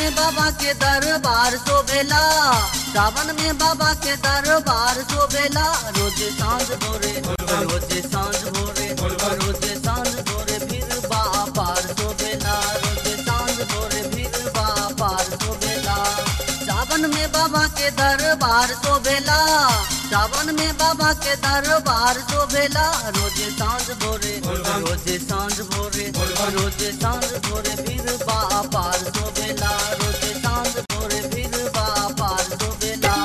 में बाबा के दरबार शोभेला सावन में बाबा के दरबार शोभेला रोज सांझ भोरे रोज सांझ भोरे रोज सांझ भोरे फिर बापार शोभेला रोज सांझ भोरे फिर बापार शोभेला सावन में बाबा के दरबार शोभेला सावन में बाबा के दरबार शोभेला रोज सांझ भोरे रोज सांझ भोरे रोज सांझ भोरे फिर बापार शोभेला रोज सांझ भोरे फिर बापार शोभेला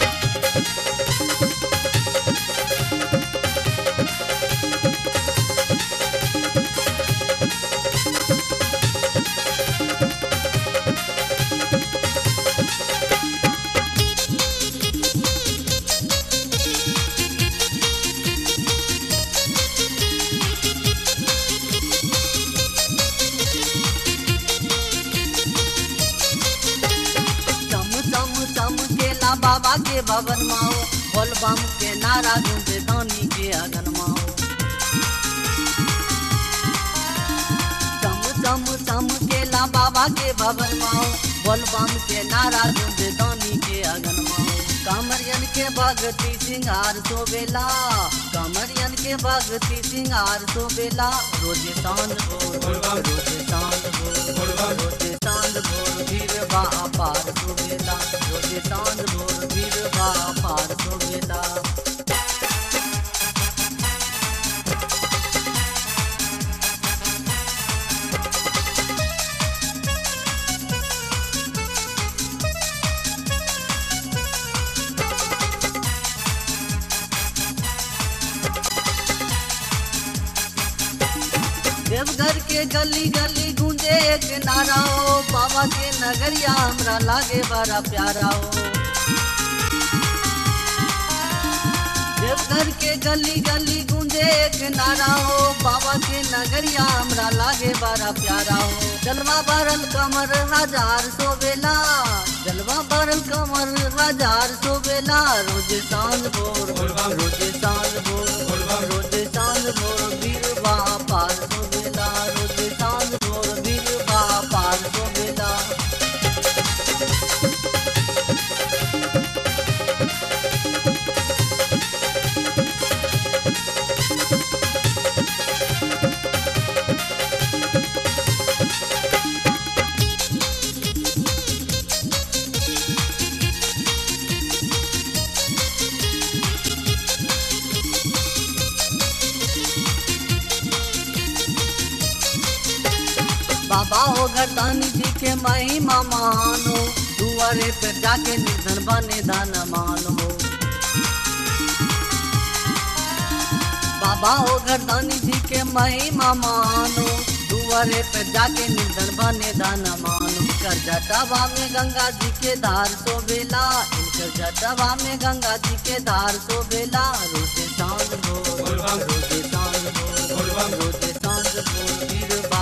चम चम चम केला बाबा के भवन माओ बोल बम के नारा गूंजे दानी के अगन माओ चम चम चम केला बाबा के भवन माओ बोल बम के नारा गूंजे दानी के अगन माओ कामरियन के भगती सिंगार सोबेला कामरियन के भगती सिंगार सोबेला रोजे सांझ भोर रोजे सांझ भोर रोजे सांझ भोर वीर बा पार सोबेला रोजे सांझ भोर वीर बा पार सोबेला देवघर के गली गली गूंजे एक नारा हो बाबा के नगरिया हमरा लागे बड़ा प्यारा हो देवघर के गली गली गूंजे एक नारा हो बाबा के नगरिया हमरा लागे बड़ा प्यारा हो जलवा भरल कमर हजार सोबेला जलवा भरल कमर हजार सोबेला रोज सांझ भोर रोज सांझ भोर रोज सांझ भोर वीर बा पार सोबेला रोज सांझ भोर वीर बा पार सोबेला बाबा हो घरदानी जी के महिमा महान हो दुआरे पे जाके निर्धन बने दान मान हो बाबा हो घरदानी जी के महिमा महान हो दुआरे पे जाके निर्धन बने दान मान हो कर जटावा में गंगा जी के धार सोबेला इनकर जटावा में गंगा जी के धार सोबेला रोजे सांझ भोर रोजे सांझ भोर रोजे सांझ भोर वीर बा